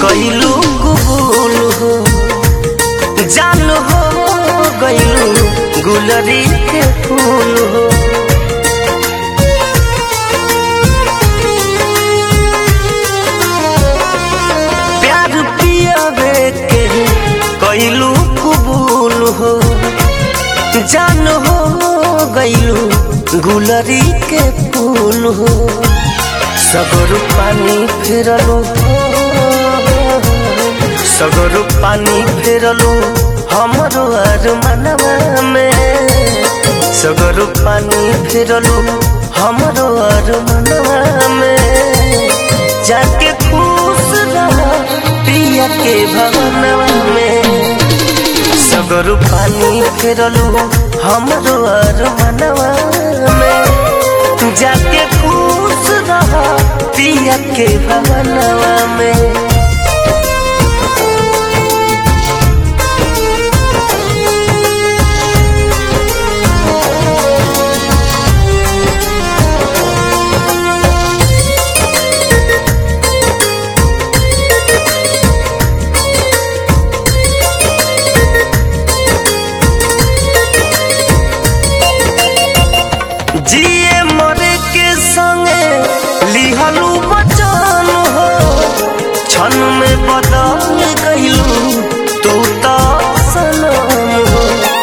कइलू गुबुल हो जान हो गइलू गुलरी के फूल हो प्यार पियावे के कइलू कबूल हो जान हो गइलू गुलरी के फूल हो सगर पानी फेरलो सगर पानी फेरलो हमरो अरमानवा में सगर पानी फेरलो हमरो अरमानवा में जाके खुश रह पिया के भवनवा में सगर पानी फेरलो हमरो अरमानवा में जाके खुश रह पिया के भवनवा में जिए मरे के संगे लिहलू बचन हो क्षण में बदल गइलू तू तो सनम हो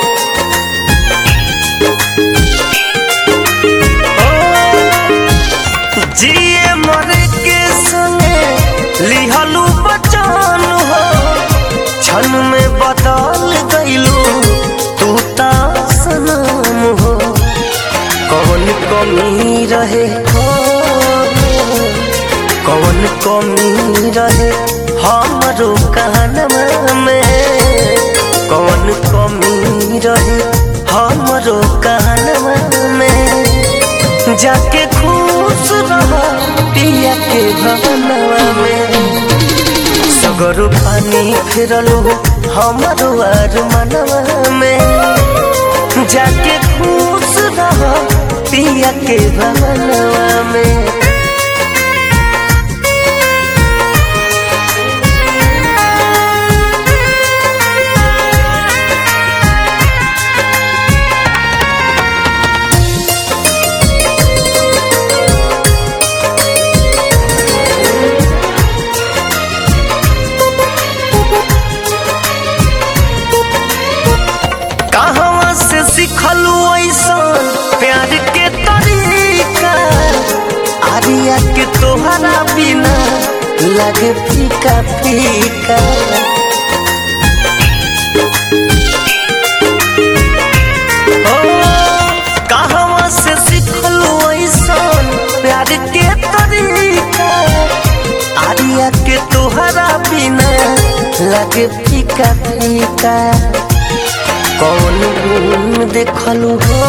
ओ, जिए मरे के संगे लिहलू बचन हो क्षण में बदल गइलू तू तो सनम हो कौन कमी रहे हो कौन कमी रहे हमरो कहनवा में कौन कमी रहे हमरो कहनवा में जाके खुश रह पिया के भवनवा में सगर पानी फिरलो हमरो अरमानवा में जाके खुश रह पिया के भवनवा में कहवा से सिखलू ऐसन प्यार के तरीका आरिया के तोहरा बिना लगे फीका फीका ओ, कहवा से सिखलू ऐसन प्यार के तरीका आरिया के तोहरा बिना लगे फीका फीका कौन गुण देखलू हो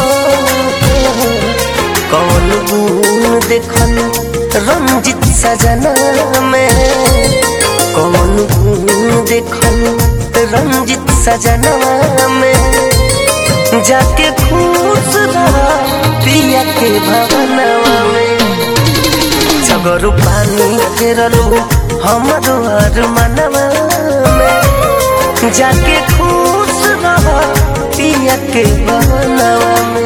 कौन गुण देखलू रंजित सजना में कौन गुण देखलू रंजित सजना में जाके खुश रह पिया के भवनवा में सगर पानी फेरलू हमरो अरमानवा में जाके खुश रह पिया के भवनवा में